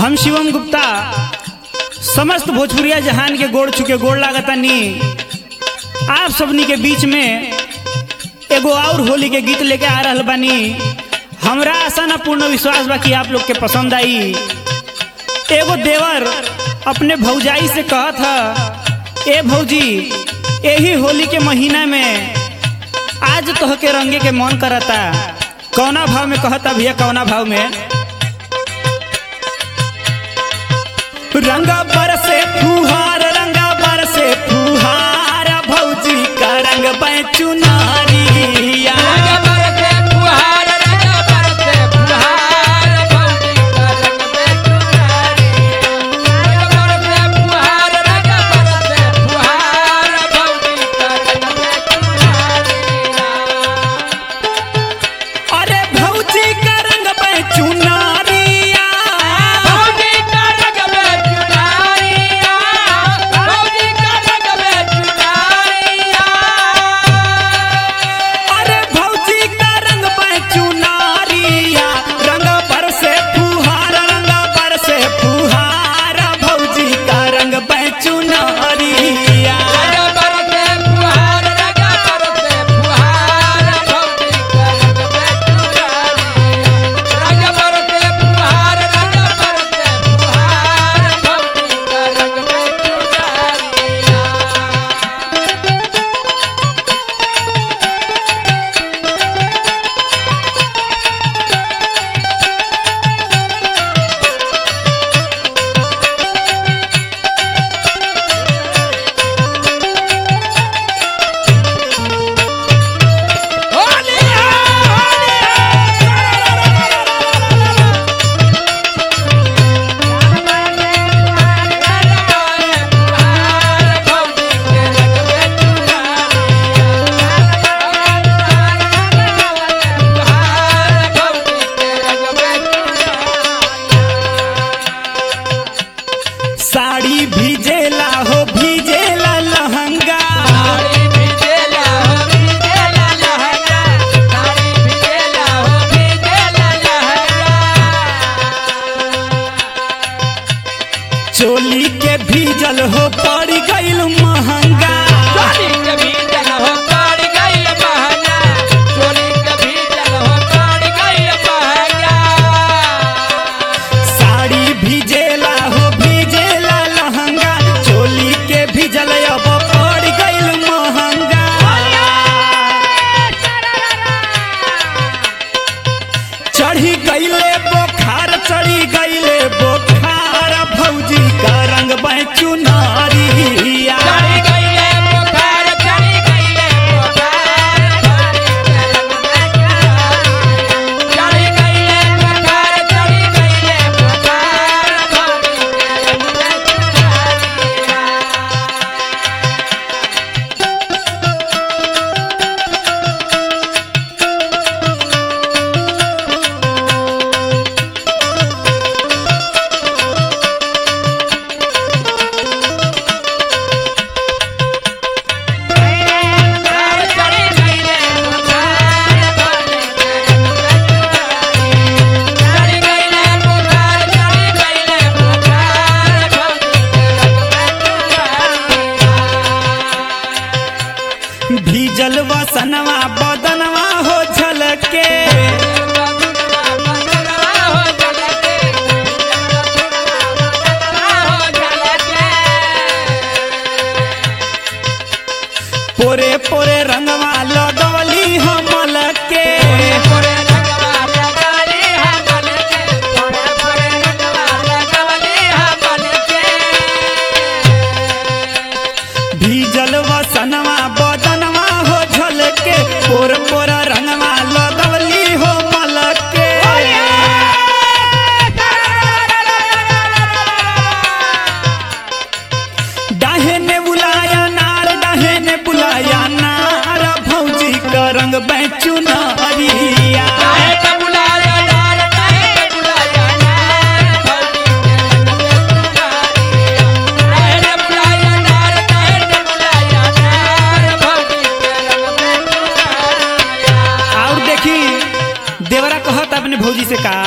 हम शिवम गुप्ता समस्त भोजपुरिया जहान के गोड़ चुके गोड़ लागतानी आप सबनी के बीच में एगो और होली के गीत लेके आ रहल बानी हमरा आशा ना पूर्ण विश्वास बा कि आप लोग के पसंद आई एगो देवर अपने भौजाई से कहत ह ए भौजी यही होली के महीना में आज तोह के रंगे के मन करता कौना भाव में कहता भैया कौना भाव में रंगा बरसे फुहार रंगा बरसे फुहार भौजी का रंग चुनारिया रंग बरसे फुहार रंग बरसे फुहार भौजी का रंग में चुनारी रंग बरसे फुहार रंग बरसे फुहार भौजी का रंग में चुनारी अरे भौजी का रंग चुनारिया भौजी का रंग में चुनारिया भौजी का रंग में चुनारिया अरे भौजी का रंग चुनारिया रंग बरसे फुहार रंग बरसे फुहार भौजी का रंग चुनारिया रंग बरसे फुहार रंग बरसे फुहार भौजी का रंग में चुनारी रंग बरसे फुहार रंग बरसे फुहार भौजी का रंग में चुनारी होली साड़ी भीजेला हो भीजेला लहंगा साड़ी भिजेला हो भिजेला लहंगा साड़ी भिजेला हो भिजेला लहंगा चोली के भीजल हो पड़ गईल महंगा चोली के भीजल हो पड़ गइल महंगा चोली के भीजल हो पड़ गइल महंगा साड़ी भीजेला हो भीजेला लहंगा चोली के भीजल अब पड़ गईल महंगा चढ़ी गईले बोखार चढ़ी गईले बोखार भौजी का रंग चुनारिया चढ़ी गइले बुखार चढ़ी गइले बुखार चढ़ी गइले बुखार चढ़ी गइले बुखार भौजी के रंग में चुनारिया बुखार चढ़ी गइले बुखार भौजी के रंग में चुनारी चढ़ी गइले बुखार चढ़ी गइले बुखार भौजी के रंग में चुनारी भीजल वसनवा बदनवा हो झलके पोरे पोरे रंगवा लगवली हमल के भीजल वसनवा बदनवा हो झलके पोर पोर रंगवा लगवली हो मलके डाहे ने बुलाया नार डाहे ने बुलाया नार भौजी का रंग चुनारिया और देखी देवरा कहत अपने भौजी से का